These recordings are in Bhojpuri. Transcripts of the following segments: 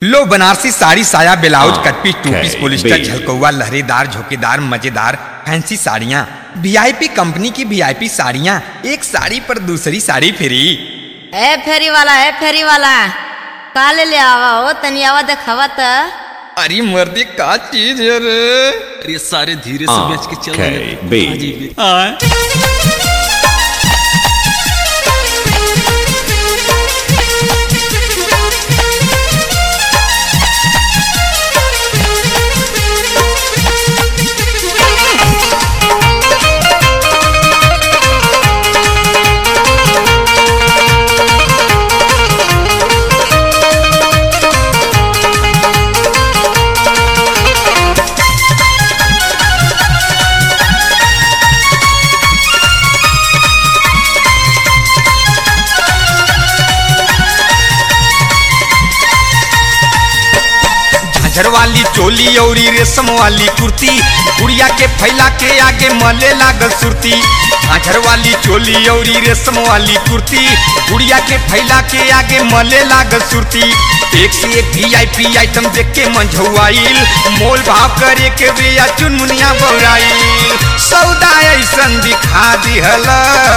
लो बनारसी साड़ी साया ब्लाउज हाँ, cut piece two piece okay, polyester big. झलकौआ लहरेदार झोकेदार मजेदार फैंसी साड़ियाँ वीआईपी कंपनी की वीआईपी साड़ियाँ एक साड़ी पर दूसरी साड़ी फ्री ए फेरी वाला ए फेरी वाला का ले ले आवा हो तनी आवा देखावा त अरे मर्दी का चीज है रे अरे सारे धीरे से हाँ, बेच के चल okay, रहे हैं। big. हाँ जी, big. हाँ। झांझर वाली चोली औरी रेशम वाली कुर्ती गुड़िया के फैला के आगे मले लागल सुरती झांझर वाली चोली औरी रेशम वाली कुर्ती गुड़िया के फैला के आगे मले लागल सुरती एक से एक वीआईपी आइटम देख के मंझौआइल मोल भाव करे के बिया चुनमुनिया बौराइल सौदा ऐसन दिखा दिहल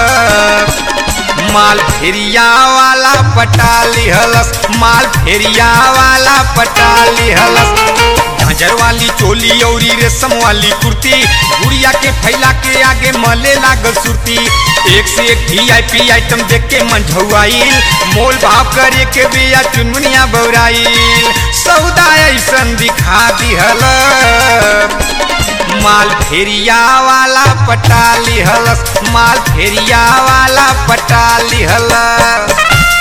माल फेरिया वाला पटा लिहलस माल फेरिया वाला पटा लिहलस झांझर वाली चोली औरी रेशम वाली कुर्ती गुड़िया के फैला के आगे मले लागल सुरती एक से एक वीआईपी आइटम देख के मंझौआइल मोल भाव करे के बिया चुनमुनिया बौराइल सौदा ऐसन दिखा दिहल माल फेरिया वाला पटा लिहलस माल फेरिया वाला पटा लिहलस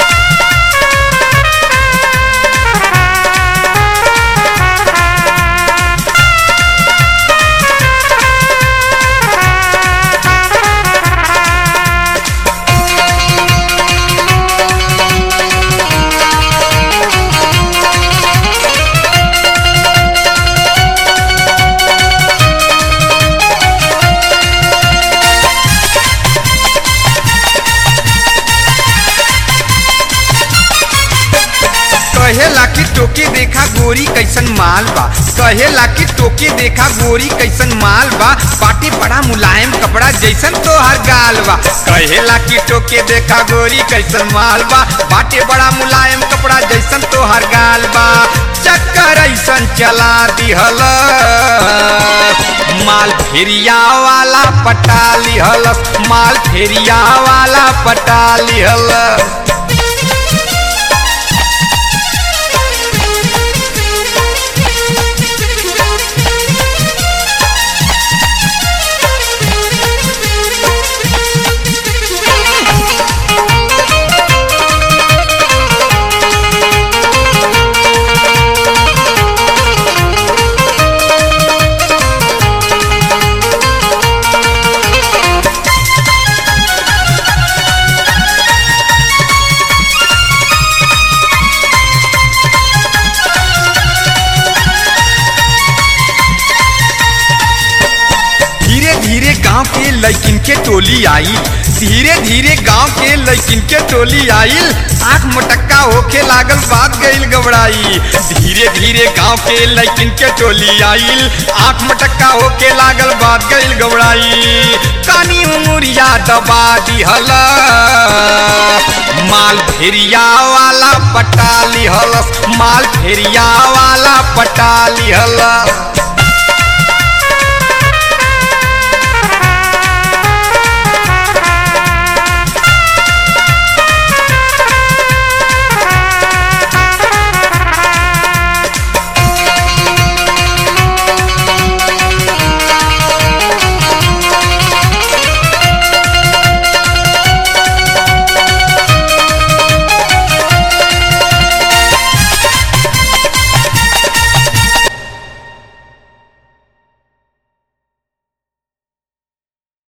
कहेला कि टोके देखा गोरी कैसन माल बा कहेला कि टोके देखा गोरी कैसन माल बा पाटी बड़ा मुलायम कपड़ा जैसन तोहर गाल बा कहेला कि टोके देखा गोरी कैसन माल बा बाटे बड़ा मुलायम कपड़ा जैसन तोहर गाल बा चक्कर ऐसन चला दिहल माल फेरिया वाला पटा लिहलस माल फेरिया वाला पटा लिहलस धीरे धीरे गांव के लड़किन के टोली आई धीरे धीरे गांव के लड़किन के टोली आइल आंख मोटक्का होके लागल बात गईल गबड़ाई धीरे धीरे गांव के लड़किन के टोली आइल आंख मोटक्का होके लागल बात गईल गबड़ाई कानी उमुरिया दबा दिहल माल फेरिया वाला पटा लिहलस माल फेरिया वाला पटा लिहलस